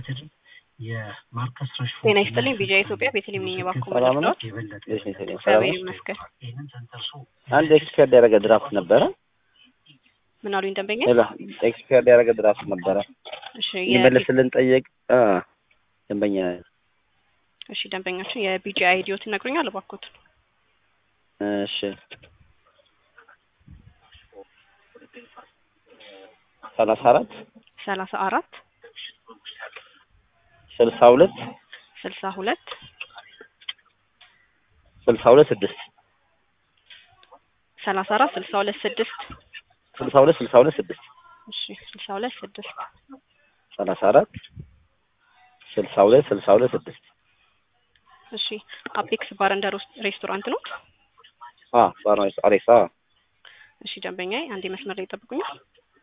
ዩናይትድ የማርከስ ረሽፎርድ ጤና ይስጥልኝ ቢጃ ኢትዮጵያ ቤተልሔም ነኝ እባክዎ ሰላም ነው? መለስዳዎት የበለጠ እሺ፣ ሰላም ነው? እግዚአብሔር ይመስገን ይህንን ተንተርሶ አንድ ኤክስፐርድ ያደረገ ድራፍት ነበረ። ምን አሉኝ ደንበኛ ሌላ ኤክስፐርድ ያደረገ ድራፍት ነበረ። እሺ የ- ይመልስልን ጠየቅ አ ደንበኛ እሺ ደንበኛችን የቢጂ አይዲዮት ይነግሩኛል እባክዎት እሺ ሰላሳ አራት ሰላሳ አራት ስልሳ ሁለት ስልሳ ሁለት ስልሳ ሁለት ስድስት ሰላሳ አራት ስልሳ ሁለት ስድስት ስልሳ ሁለት ስልሳ ሁለት ስድስት እሺ ስልሳ ሁለት ስድስት ሰላሳ አራት ስልሳ ሁለት ስልሳ ሁለት ስድስት እሺ አፔክስ ባር እንደ ሮስ- ሬስቶራንት ነው አ ባርናስ አሬሳ እሺ ደንበኛ አንዴ መስመር ላይ ይጠብቁኛል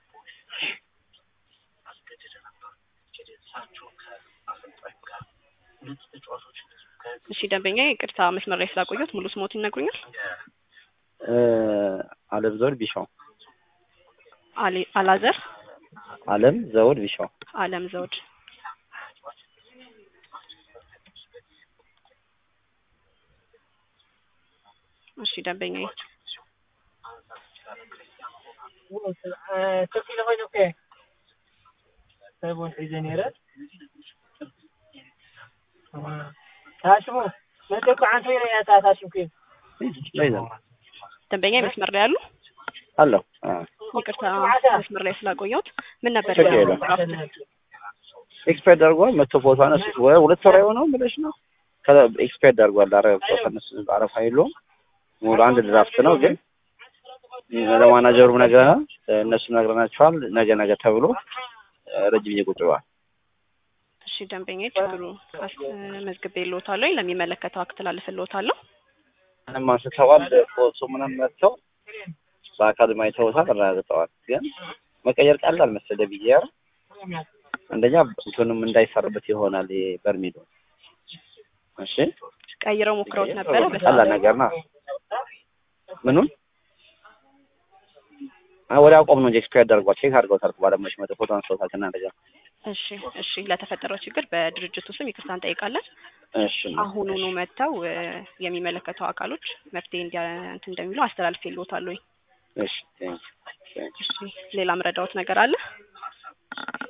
እሺ ደንበኛ ይቅርታ መስመር ላይ ስላቆየሁት ሙሉ ስሞት ይነግሩኛል እ አለም ዘውድ ቢሻው አሊ- አላዘር አለም ዘውድ ቢሻው አለም ዘውድ እሺ ደንበኛ تركي لغوي اوكي طيب وحيزين يرد هاشمو ما تكو عن فينا يا تات هاشم كيف ይዘን ደንበኛ መስመር ላይ ያሉ አለው አ ይቅርታ መስመር ላይ ስላቆየሁት ምን ነበር ችግር ያለው? የለም። ኤክስፐርድ አድርጓል። መቶ ፎቶ አነሱት ወይ ሁለት ወር አይሆነውም ብለሽ ነው። ከዛ ኤክስፐርድ አድርጓል። አረ ፎቶ አነሱት አረፋ የለውም። ሙሉ አንድ ድራፍት ነው ግን ለማናጀሩም ነግረናል፣ እነሱም ነግረናቸዋል። ነገ ነገ ተብሎ ረጅም ጊዜ ቁጭ ብሏል። እሺ ደንበኛ ችግሩ አስ- መዝግቤልዎታለሁ ለሚመለከተው አስተላልፍልዎታለሁ ምንም አንስተዋል። ፎቶ ምንም መጥተው በአካል ማይተውታል፣ አረጋግጠዋል። ግን መቀየር ቀላል መሰለ ብዬ ያ አንደኛ እንትኑም እንዳይሰራበት ይሆናል ይሄ በርሜሉ። እሺ ቀይረው ሞክረውት ነበረ ቀላል በሰዓቱ ነገር ነው። ምኑን አይ ወዲያ አቆም ነው እንጂ ኤክስፓየር አድርጓል። ቼክ አድርገውታል። ባለሙያዎች መጥተው ፎቶ አንስተውታል ከእናንተ ጋር። እሺ እሺ ለተፈጠረው ችግር በድርጅቱ ስም ይቅርታ እንጠይቃለን እሺ አሁኑኑ መጥተው እ፣ የሚመለከተው አካሎች መፍትሄ እንዲያ እንትን እንደሚሉ አስተላልፌልዎታለሁ እሺ ቴንክ ዩ። እሺ ሌላ ምረዳዎት ነገር አለ